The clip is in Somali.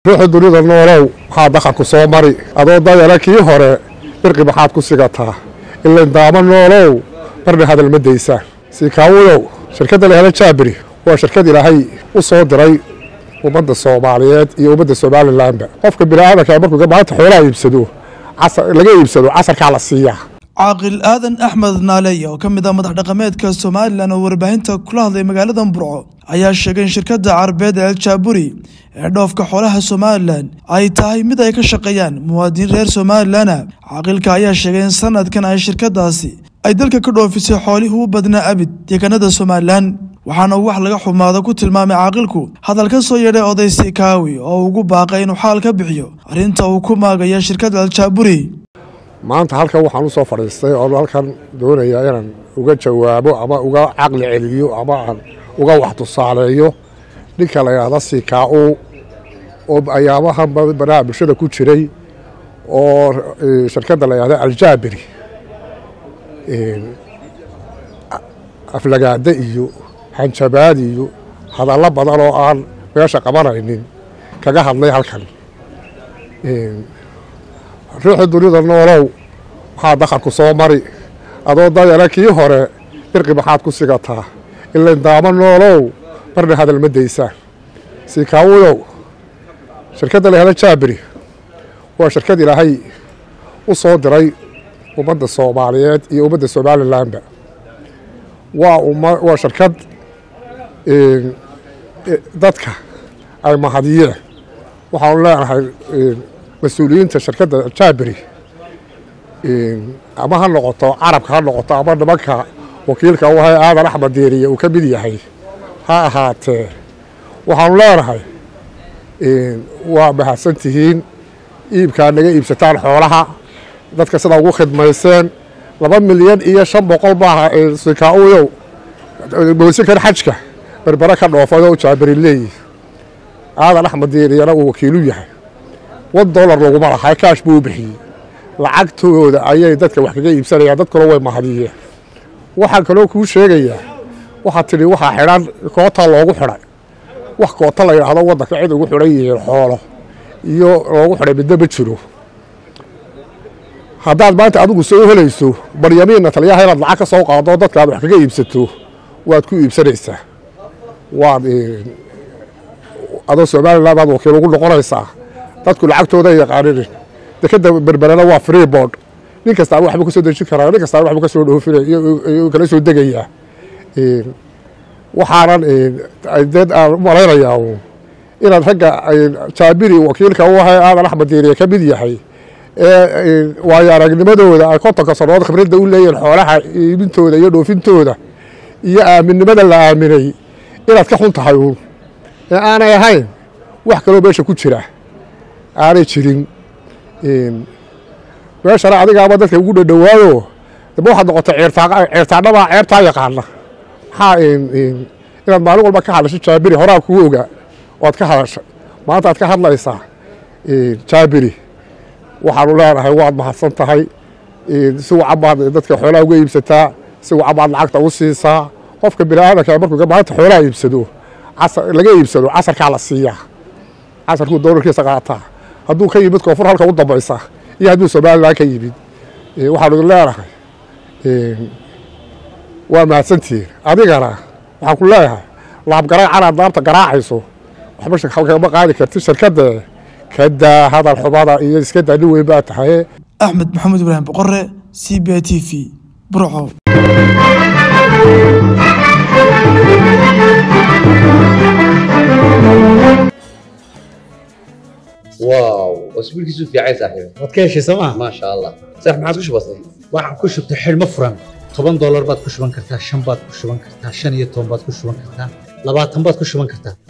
ruuxu dunida noolow waxaa dakharku soo mari adoo dayana kii hore birqi maxaad ku sigataa ilayn daamo noolow marna hadal ma daysaan siikaawudow shirkadda lahela jaabiri waa shirkad ilaahay u soo diray ummadda soomaaliyeed iyo ummadda somalilanba qofka bini'aadanka markuu maanta xoolaha iibsado laga iibsado casarkaa la siiyaa caaqil aadan axmed naaleey oo ka mid ah madax dhaqameedka somalilan oo warbaahinta kula hadlay magaalada burco ayaa sheegay in shirkadda carabeed el jaaburi ee dhoofka xoolaha somalilan ay tahay mid ay ka shaqeeyaan muwaadiniin reer somalilana caaqilka ayaa sheegay in sanadkan ay shirkadaasi ay dalka ka dhoofisay xoolihii u badnaa abid deegaanada somalilan waxaana uu wax laga xumaado ku tilmaamay caaqilku hadal ka soo yeedhay oday sikaawi oo ugu baaqay inuu xaal ka bixiyo arrinta uu ku maagaya shirkadda aljaaburi maanta halkan waxaan u soo fadhiistay oo halkan doonayaa inaan uga jawaabo ama uga caqli celiyo ama aan uga wax tusaaleeyo ninka la yidhaahda sikaa-u oo ayaamahan banaha bulshada ku jiray oo shirkadda la yidhahda aljaabiri aflagaade iyo hanjabaad iyo hadallo badan oo aan meesha qabanaynin kaga hadlay halkan ruuxu dunida noolow waxaa dakharku soo mari adoo dayana kii hore birqi maxaad ku sigataa ilayn daamo noolow marna hadal ma daysaan siikaawudow shirkadda lahela jaabiri waa shirkad ilaahay u soo diray ummadda soomaaliyeed iyo ummadda somalilanba waa shirkad dadka ay mahadiyeen waxaanu leenahay mas-uuliyiinta shirkadda jaabiri ama ha noqoto carabka ha noqoto ama nimanka wakiilka u ahay aadan axmed diiriye uu ka mid yahay ha ahaatee waxaanu leenahay waa mahadsan tihiin iibkaa naga iibsataan xoolaha dadka sidaa ugu khidmayseen laba milyan iyo shan boqol maaha sikaa-uyow moosinkan xajka berbere ka dhoofadoo jaabiri leeyihi aadan axmed diiriyana uu wakiilu yahay wan dollar laguma lahaa kaash buu u bixiyey lacagtooda ayay dadka wax kaga iibsanayaan dadkuna way mahadiyeen waxaan kaloo kuu sheegayaa waxaad tidhi waxaa xidhan koota loogu xidhay wax koota la yidhaahdo waddanka cid ugu xidhan yihiin xoolo iyo loogu xidhay midna ma jiro haddaad maanta adigu soo helayso baryamiinna taliyaha inaad lacag ka soo qaado dadka aad wax kaga iibsato waad ku iibsanaysaa waad adoo somalilan baad wakiil ugu noqonaysaa dadku lacagtooda yaqaanin dekeda berberena waa free board nin kastaa waxba ka soo dejin karaa nin kastaa waxba ka soo dhoofinaya kala soo degayaa waxaanan dee aan u malaynayaa inaad ragga jaabiri wakiilka u ahay aadan axmed diiriye ka mid yahay ee waayo aragnimadooda ay kontonka sannadood khibradda u leeyihin xoolaha iibintooda iyo dhoofintooda iyo aaminnimada la aaminay inaad ka xun tahay uun ee aanay ahayn wax kaloo meesha ku jira aanay jirin meeshana adigaaba dadka ugu dhadhowaayo daba waxaad noqotay ceertaanabaa ceertaa yaqaana maxaa inaad maalin walba ka hadlasho jaabiri horaa kuu ogaa oad ka hadashay maanta aad ka hadlaysaa jaabiri waxaanu leenahay waad mahadsan tahay si wacan baad dadka xoolaha uga iibsataa si wacan baad lacagta u siisaa qofka bini'aadanka markuu maanta xoolaha iibsado laga iibsado casarkaa la siiyaa casarkuu doolarkiisa qaataa hadduu ka yimid koonfur halka u dambaysa iyo hadduu somalilan ka yimid waxaanu idin leenahay waa mahadsantihiin adigana waxaan ku leeyahay laabgaraac canaad laabta garaacayso waxba kama qaadi karti shirkadda kadaa hadal xumada iyo iska daa nin weyn baa tahay axmed maxamed ibraahim boqore c b t v burco واو اسبوع كيسو في عايز صاحبي waad ka heshay sooma ما شاء الله صح ما عاد كش بسيط waxaan ku shubtay xidhmo furan toban doolar baad ku shuban kartaa shan baad ku shuban kartaa shan iyo toban baad ku shuban kartaa labaatan baad ku shuban kartaa